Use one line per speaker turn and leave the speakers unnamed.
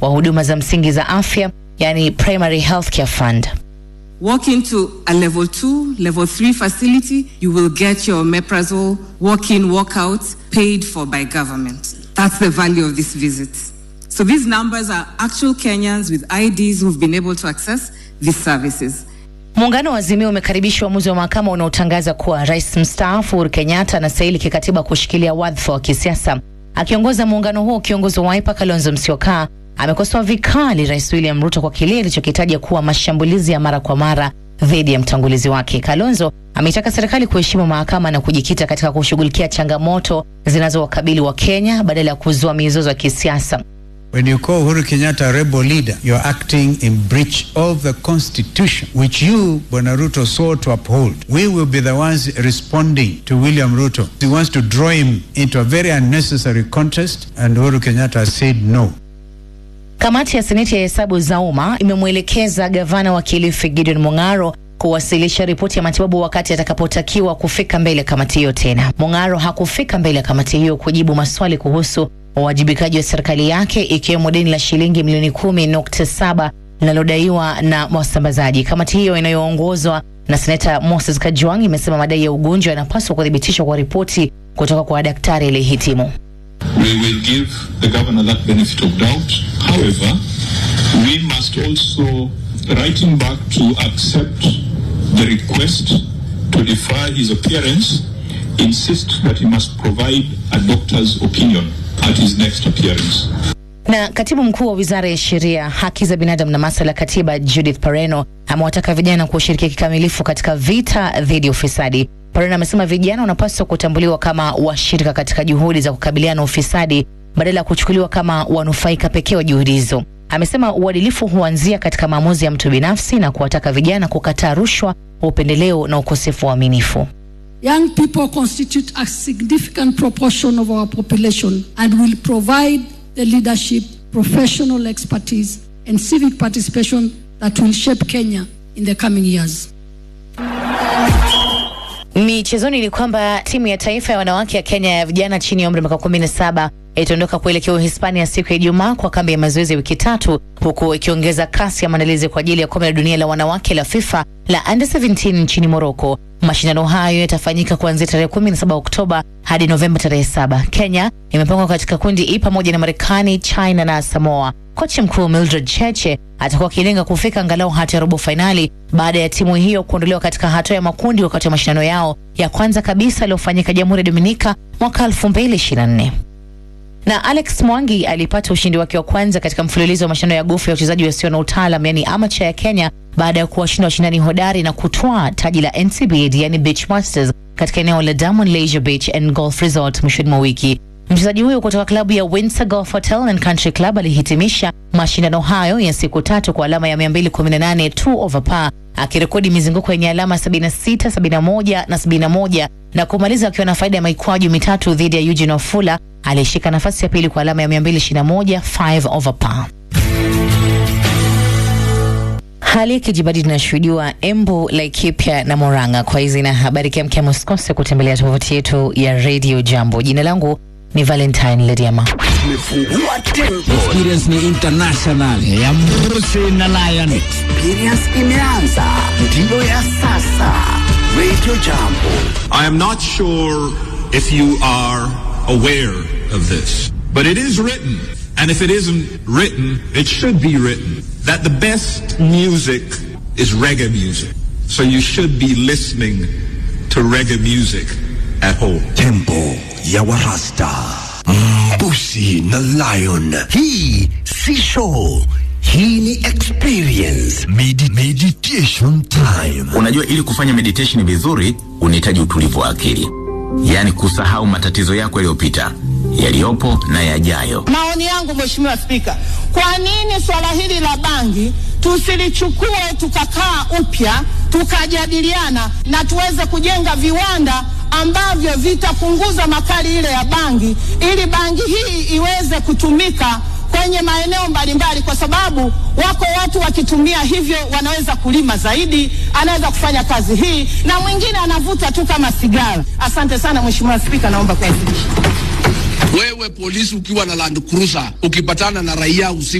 wa huduma za msingi za afya, yani Primary Healthcare Fund.
Walk into a level two, level three facility, you will get your Meprazole walk-in, walk-out paid for by government. That's the value of this visit. So these numbers are actual Kenyans with IDs who've been able to access these services.
Muungano wa Azimio umekaribisha uamuzi wa mahakama unaotangaza kuwa rais mstaafu Uhuru Kenyatta anastahili kikatiba kushikilia wadhifa wa kisiasa. Akiongoza muungano huo, kiongozi wa Wiper Kalonzo Musyoka amekosoa vikali Rais William Ruto kwa kile alichokitaja kuwa mashambulizi ya mara kwa mara dhidi ya mtangulizi wake. Kalonzo ameitaka serikali kuheshimu mahakama na kujikita katika kushughulikia changamoto zinazowakabili wa Kenya badala ya kuzua mizozo ya kisiasa.
When you call Uhuru Kenyatta a rebel leader, you're acting in breach of the constitution, which you, Bwana Ruto, swore to uphold. We will be the ones responding to William Ruto. He wants to draw him into a very unnecessary contest, and Uhuru Kenyatta has said no.
Kamati ya Seneti ya hesabu za umma imemwelekeza gavana wa Kilifi Gideon Mung'aro kuwasilisha ripoti ya matibabu wakati atakapotakiwa kufika mbele ya kamati hiyo tena. Mung'aro hakufika mbele ya kamati hiyo kujibu maswali kuhusu uwajibikaji wa serikali yake ikiwemo deni la shilingi milioni kumi nukta saba linalodaiwa na wasambazaji. Kamati hiyo inayoongozwa na seneta Moses Kajwang' imesema madai ya ugonjwa yanapaswa kuthibitishwa kwa ripoti kutoka kwa daktari aliyehitimu.
We will give the governor that benefit of doubt. However, we must also write him back to accept the request to defer his appearance, insist that he must provide a doctor's opinion at his next appearance.
Na katibu mkuu wa wizara ya sheria, haki za binadamu na masuala ya katiba Judith Pareno amewataka vijana kushiriki kikamilifu katika vita dhidi ya ufisadi. Pareno amesema vijana wanapaswa kutambuliwa kama washirika katika juhudi za kukabiliana na ufisadi badala ya kuchukuliwa kama wanufaika pekee wa juhudi hizo. Amesema uadilifu huanzia katika maamuzi ya mtu binafsi na kuwataka vijana kukataa rushwa, upendeleo na ukosefu wa uaminifu.
Young people constitute a significant proportion of our population and will provide the leadership, professional expertise, and civic participation that will shape Kenya in the coming years.
Michezoni ni kwamba timu ya taifa ya wanawake ya Kenya ya vijana chini ya umri wa miaka kumi na saba itaondoka kuelekea Uhispania siku ya Ijumaa kwa kambi ya mazoezi ya wiki tatu, huku ikiongeza kasi ya maandalizi kwa ajili ya kombe la dunia la wanawake la FIFA la under 17 nchini Morocco. Mashindano hayo yatafanyika kuanzia tarehe 17 Oktoba hadi Novemba tarehe saba. Kenya imepangwa katika kundi E pamoja na Marekani, China na Samoa. Kocha mkuu Mildred Cheche atakuwa akilenga kufika angalau hata ya robo fainali baada ya timu hiyo kuondolewa katika hatua ya makundi wakati wa mashindano yao ya kwanza kabisa yaliyofanyika Jamhuri ya Dominika mwaka 2024 na Alex Mwangi alipata ushindi wake wa kwanza katika mfululizo wa mashindano ya gofu ya wachezaji wasio na utaalam yani amateur ya Kenya baada ya kuwashinda washindani hodari na kutwaa taji la NCBA yani Beach Masters katika eneo la Diamond Leisure Beach and Golf Resort mwishoni mwa wiki. Mchezaji huyo kutoka klabu ya Windsor Golf Hotel and Country Club alihitimisha mashindano hayo ya siku tatu kwa alama ya 218 2 over par akirekodi mizunguko yenye alama 76, 71 na 71 na kumaliza akiwa na faida ya maikwaju mitatu dhidi ya Eugene Ofula aliyeshika nafasi ya pili kwa alama ya 221 5 over par. Hali ya kijibadi tunashuhudiwa Embu, Laikipia na Murang'a. Kwa hizi na habari kemkem, usikose kutembelea tovuti yetu ya Radio Jambo. Jina langu ni Valentine Lediama.
Experience ni international ya Mbusi na Lion.
Experience imeanza, ndiyo ya sasa. Radio Jambo.
I am not sure if you are aware of this, but it is written, and if it isn't written, it should be written, that the best music is reggae music. So you should be listening to reggae music at home.
Tempo ya Warasta. Mbusi na Lion. Hii si show. Hii ni experience. Medi meditation time.
Unajua, ili kufanya meditation vizuri unahitaji utulivu wa akili, yaani kusahau matatizo yako yaliyopita, yaliyopo na yajayo.
Maoni yangu Mheshimiwa Spika, kwa nini swala hili la bangi tusilichukue tukakaa upya tukajadiliana na tuweze kujenga viwanda ambavyo vitapunguza makali ile ya bangi ili bangi hii iweze kutumika kwenye maeneo mbalimbali, kwa sababu wako watu wakitumia hivyo wanaweza kulima zaidi, anaweza kufanya kazi hii, na mwingine anavuta tu kama sigara. Asante sana Mheshimiwa Spika, naomba kuwasilisha.
Wewe polisi ukiwa na Land Cruiser ukipatana na raia usiku